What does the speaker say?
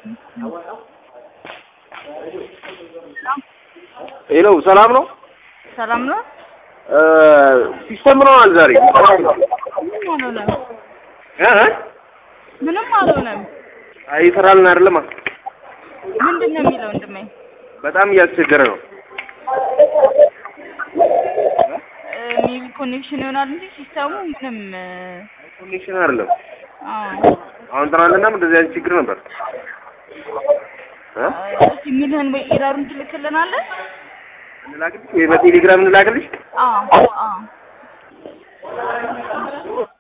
ሄሎ ሰላም ነው? ሰላም ነው? ሲስተም ምንሆናል ዛሬ? ምንም አልሆነም። እ እ? ምንም አልሆነም። አይ ይሰራልን አይደለም? ምንድን ነው የሚለው ወንድሜ? በጣም እያስቸገረ ነው። ሜቢ ኮኔክሽን ይሆናል እንጂ ሲስተሙ ምንም እ፣ ኮኔክሽን አይደለም። አዎ አሁን ትናንትናም እንደዚህ አይነት ችግር ነበር። እ? እስኪ የሚልህን ወይ ኢረሩን ትልክልናለህ? እንላክልሽ ወይ በቴሌግራም እንላክልሽ? አዎ አዎ